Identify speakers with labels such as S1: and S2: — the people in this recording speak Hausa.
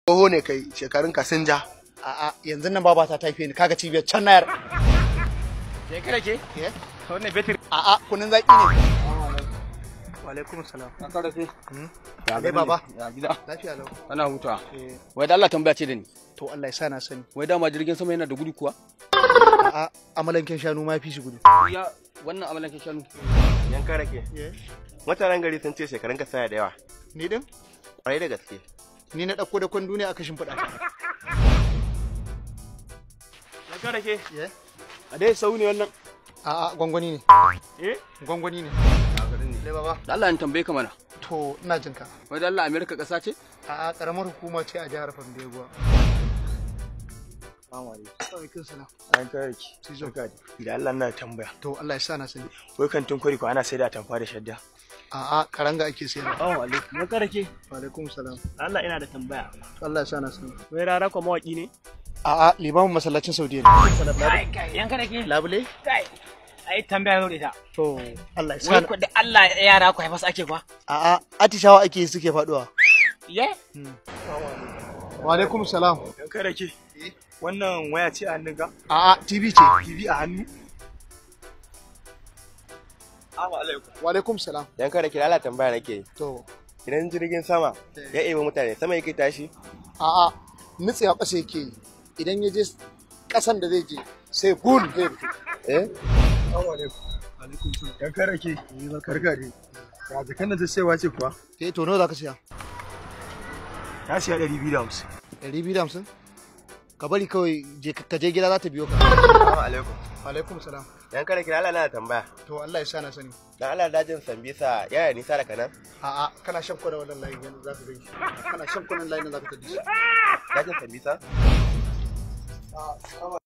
S1: Tsoho ne kai shekarun ka sun ja.
S2: A'a yanzu nan baba ta taife ni kaga cibiyar can nayar.
S3: Ke kada ke?
S2: Eh?
S3: Wannan betir.
S2: A'a kunun zaki ne.
S1: Wa alaikum salam.
S3: An kada ke?
S2: Ya baba.
S3: Ya gida.
S2: Lafiya lau.
S3: Ana hutawa.
S2: Eh,
S3: Wai da Allah tambaya ce da ni.
S2: to Allah ya sa na sani.
S3: Wai dama jirgin sama yana da gudu kuwa?
S2: A'a amalanken shanu ma fi shi gudu.
S3: Ya wannan amalan ke shanu.
S1: Yan kare ke. Mutanen gari sun ce shekarun ka saya da yawa.
S2: Ni din?
S1: Kwarai da gaske.
S2: Ni na ɗauko da kwando ne aka shimfiɗa.
S1: Yan kare ke.
S2: Eh?
S1: A dai sau ne wannan.
S2: A'a gwangwani ne.
S1: Eh?
S2: Gwangwani ne. Le baba.
S3: Da Allah in tambaye ka mana.
S2: To ina jin ka.
S3: Wai da Allah Amerika ƙasa ce?
S2: A'a karamar hukuma ce a jihar Fandeguwa. Alaikum salam.
S1: Yan kare ke.
S2: Tijo.
S1: Idan Allah na tambaya.
S2: To Allah ya sa na sani.
S1: Wai kantin kwari ko ana sai da tamfa da shadda.
S2: A'a karanga ake sayarwa.
S4: Assalamu alaikum. Mun kada ke?
S2: Wa alaikum salam.
S4: Allah ina da tambaya.
S2: To Allah ya sa na sani.
S4: Wai rara ko mawaki ne?
S2: A'a limamin masallacin Saudiya ne.
S4: Kai kai yan kada ke?
S2: Labule?
S4: Kai. Ai tambaya zo da ita.
S2: To Allah ya sa
S4: Wai
S2: na.
S4: ko da Allah yara ku haifa su ake kwa?
S2: A'a atishawa ake yi suke faduwa.
S4: Ye?
S2: Wa alaikum salam.
S1: Yan kare ke. Wannan waya ce a hannunka?
S2: A'a TV ce.
S1: TV a hannu? Assalamu alaikum.
S2: Wa alaikum salam.
S1: Yan kare ke Allah tambaya nake.
S2: To
S1: Idan jirgin sama ya eba mutane sama yake tashi.
S2: a'a nutsiya ƙasa yake yi. Idan ya je ƙasan da zai je sai bul zai fito.
S1: Eh? Assalamu alaikum.
S2: Alaikum salam.
S1: Yan kare ke. Barka dai. Ya jakan da ta sayawa ce kuwa?
S2: Eh to nawa za ka siya?
S1: Ta siya ɗari biyu da hamsin.
S2: Ɗari biyu da hamsin? Ka bari kawai je ka je gida za ta biyo ka.
S1: Assalamu alaikum.
S2: Wa alaikum salam.
S1: Yan kare ke Allah na tambaya.
S2: To Allah ya sa na sani.
S1: Dan Allah dajin Sambisa yaya nisa da kanan?
S2: A'a kana shan kwana wannan layin yanzu za ka gani. Kana shan kwanan layin za ka tafi.
S1: Dajin Sambisa?
S2: Assalamu